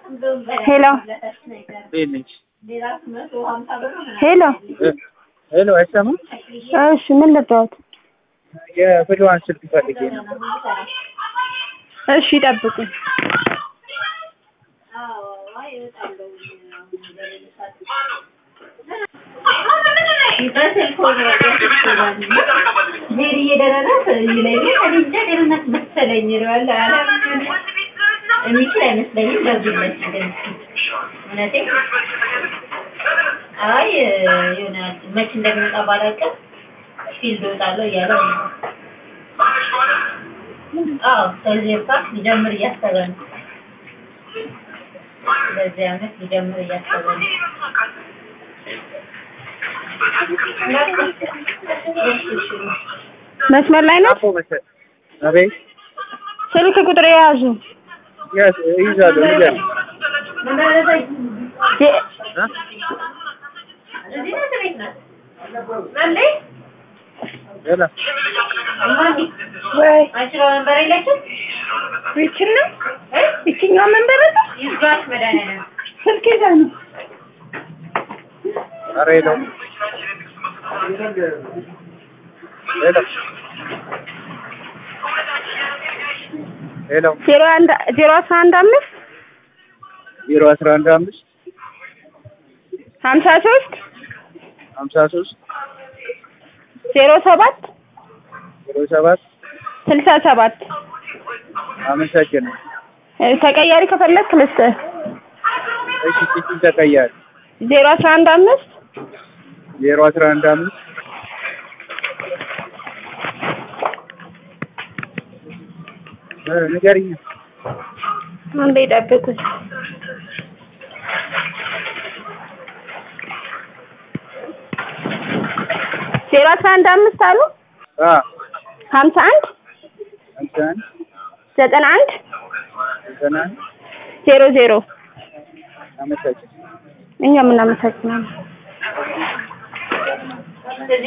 ሄሎ እንዴት ነች? ሄሎ ሄሎ አይሰማም? እሺ ምን ልታወት? የፍልዋን ስልክ ፈልጌ ነው። እሺ ጠብቁኝ። የሚችል አይመስለኝም። ደውይለት ግን እውነቴን አይ የሆነ መች እንደሚመጣ ባላውቅም ፊልድ እወጣለሁ እያለ ነው። አዎ ከዚህ ፓርክ ሊጀምር እያሰበ ነው። በዚህ አመት ሊጀምር እያሰበ ነው። መስመር ላይ ነው። አፎ መሰል አቤት ስልክ ቁጥር የያዙ ያዝ ይዛሉ ይዛሉ የ- እዚህ ነው ቤት ናት። ማለይ ሄሎ ማሚ ወይ አንቺ መንበር የለችም ይችን ነው ይችኛው መንበር ነው ይዝጋሽ መድኃኒዓለም ስልክ ይዛ ነው ኧረ ሄሎ ሄሎ ሄሎ ዜሮ አንድ ዜሮ አስራ አንድ አምስት ዜሮ አስራ አንድ አምስት ሀምሳ ሶስት ሀምሳ ሶስት ዜሮ ሰባት ዜሮ ሰባት ስልሳ ሰባት አመሰግናለሁ። እ፣ ተቀያሪ ከፈለግክ ልስጥህ እሺ ስልኩን ተቀያሪ ዜሮ አስራ አንድ አምስት ዜሮ አስራ አንድ አምስት እ፣ ንገሪኝ አንዴ ጠብቁኝ ዜሮ አስራ አንድ አምስት አሉ አ ሀምሳ አንድ ሀምሳ አንድ ዘጠና አንድ ዘጠና አንድ ዜሮ ዜሮ አመሰግናለሁ። እኛም እናመሰግናለን